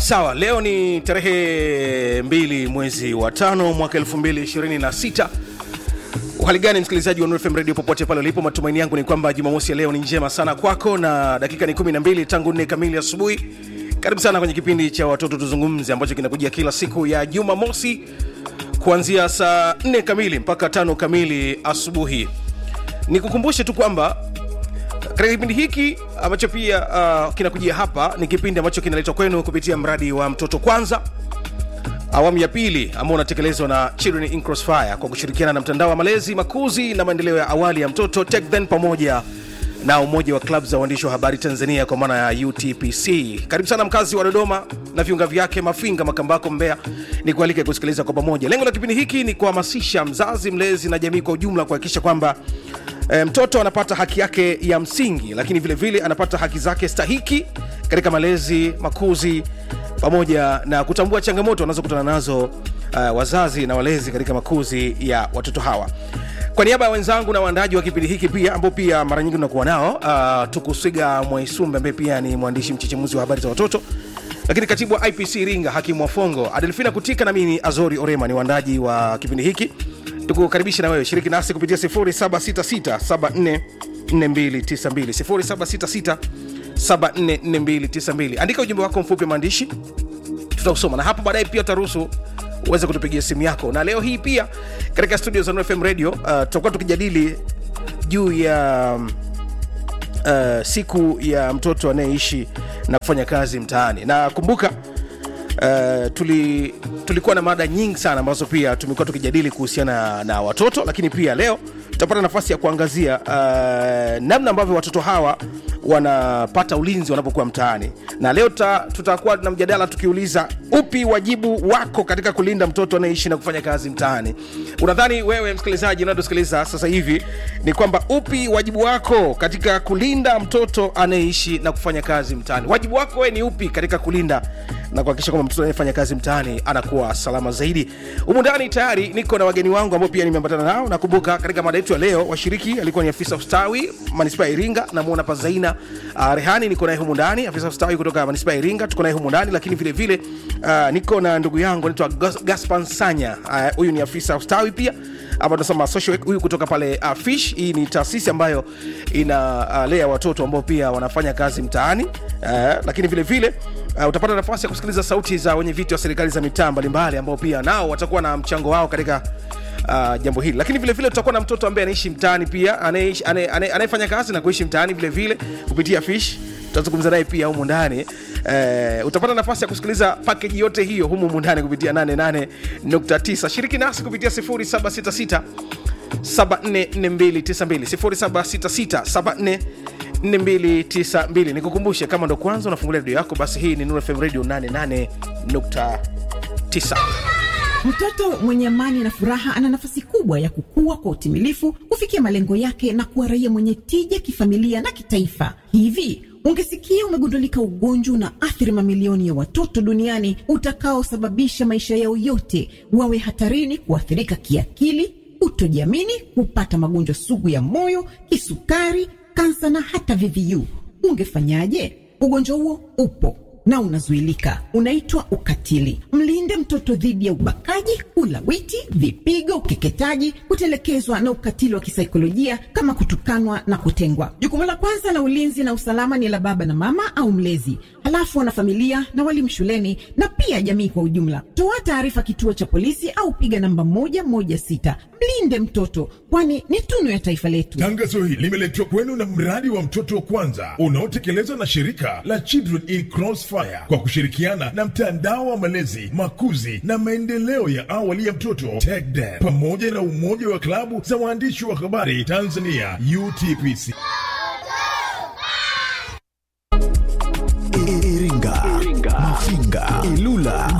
sawa leo ni tarehe mbili mwezi wa tano mwaka 226 hali gani msikilizaji wa Nuru FM radio popote pale ulipo matumaini yangu ni kwamba jumamosi ya leo ni njema sana kwako na dakika ni 12 tangu 4 kamili asubuhi karibu sana kwenye kipindi cha watoto tuzungumze ambacho kinakujia kila siku ya jumamosi kuanzia saa 4 kamili mpaka tano kamili asubuhi nikukumbushe tu kwamba katika kipindi hiki ambacho pia uh, kinakujia hapa ni kipindi ambacho kinaletwa kwenu kupitia mradi wa mtoto kwanza awamu ya pili ambao unatekelezwa na Children in Crossfire kwa kushirikiana na mtandao wa malezi makuzi na maendeleo ya awali ya mtoto TechThen pamoja na umoja wa klabu za waandishi wa habari Tanzania kwa maana ya UTPC. Karibu sana mkazi wa Dodoma na viunga vyake, Mafinga, Makambako, Mbeya, ni kualike kusikiliza kwa pamoja. Lengo la kipindi hiki ni kuhamasisha mzazi, mlezi na jamii kwa ujumla kuhakikisha kwamba e, mtoto anapata haki yake ya msingi, lakini vile vile anapata haki zake stahiki katika malezi, makuzi pamoja na kutambua changamoto wanazokutana nazo uh, wazazi na walezi katika makuzi ya watoto hawa kwa niaba ya wenzangu na waandaji wa kipindi hiki pia ambao pia mara nyingi unakuwa nao uh, tukusiga mwaisumbe ambaye pia ni mwandishi mchechemuzi wa habari za watoto lakini katibu wa ipc ringa hakimu wafongo adelfina kutika na mimi ni azori orema ni waandaji wa kipindi hiki tukukaribisha na wewe shiriki nasi kupitia 0766 744292 0766744292 andika ujumbe wako mfupi wa maandishi tutausoma na hapo baadaye pia utaruhusu uweze kutupigia simu yako na leo hii pia katika studio za Nuru FM radio uh, tutakuwa tukijadili juu ya uh, siku ya mtoto anayeishi na kufanya kazi mtaani na kumbuka Uh, tuli, tulikuwa na mada nyingi sana ambazo pia tumekuwa tukijadili kuhusiana na watoto lakini pia leo tutapata nafasi ya kuangazia uh, namna ambavyo watoto hawa wanapata ulinzi wanapokuwa mtaani na leo tuta, tutakuwa na mjadala tukiuliza upi wajibu wako katika kulinda mtoto anayeishi na kufanya kazi mtaani unadhani wewe msikilizaji unayotusikiliza sasa hivi ni kwamba upi wajibu wako katika kulinda mtoto anayeishi na kufanya kazi mtaani wajibu wako wewe ni upi katika kulinda na kuhakikisha kwamba mtoto anayefanya kazi mtaani anakuwa salama zaidi humu ndani tayari niko na wageni wangu ambao pia nimeambatana nao nakumbuka katika mada yetu ya leo washiriki alikuwa ni afisa ustawi manispaa ya iringa namwona pazaina uh, rehani niko naye humu ndani afisa ustawi kutoka manispaa ya iringa tuko naye humu ndani lakini vile vile uh, niko na ndugu yangu anaitwa gaspan sanya huyu uh, ni afisa ustawi pia ama tunasema social huyu kutoka pale uh, fish hii ni taasisi ambayo inalea uh, watoto ambao pia wanafanya kazi mtaani uh, lakini vile vile uh, utapata nafasi ya kusikiliza sauti za wenye viti wa serikali za mitaa mbalimbali ambao pia nao watakuwa na mchango wao katika uh, jambo hili lakini vile vile tutakuwa na mtoto ambaye anaishi mtaani pia anayefanya kazi na kuishi mtaani vile vile kupitia fish tutazungumza naye pia humu ndani uh, utapata nafasi ya kusikiliza pakeji yote hiyo humu humu ndani kupitia 88.9 shiriki nasi kupitia 0766 744292 0766 nikukumbushe kama ndo kwanza unafungulia redio yako basi hii ni Nuru FM radio 88.9 Mtoto mwenye amani na furaha ana nafasi kubwa ya kukua kwa utimilifu, kufikia malengo yake na kuwa raia mwenye tija kifamilia na kitaifa. Hivi ungesikia umegundulika ugonjwa una athiri mamilioni ya watoto duniani utakaosababisha maisha yao yote wawe hatarini kuathirika kiakili, kutojiamini, kupata magonjwa sugu ya moyo, kisukari, kansa na hata VVU, ungefanyaje? Ugonjwa huo upo na unazuilika, unaitwa ukatili. Mlinde mtoto dhidi ya ubakaji, ulawiti, vipigo, ukeketaji, kutelekezwa na ukatili wa kisaikolojia kama kutukanwa na kutengwa. Jukumu la kwanza la ulinzi na usalama ni la baba na mama au mlezi, halafu wanafamilia na walimu shuleni na pia jamii kwa ujumla. Toa taarifa kituo cha polisi au piga namba moja moja sita. Mlinde mtoto, kwani ni tunu ya taifa letu. Tangazo hili limeletwa kwenu na mradi wa mtoto wa kwanza unaotekelezwa na shirika la Children in Crossfire kwa kushirikiana na mtandao wa malezi, makuzi na maendeleo ya awali ya mtoto TechDen pamoja na umoja wa klabu za waandishi wa habari Tanzania UTPC. Iringa, Mafinga, Ilula,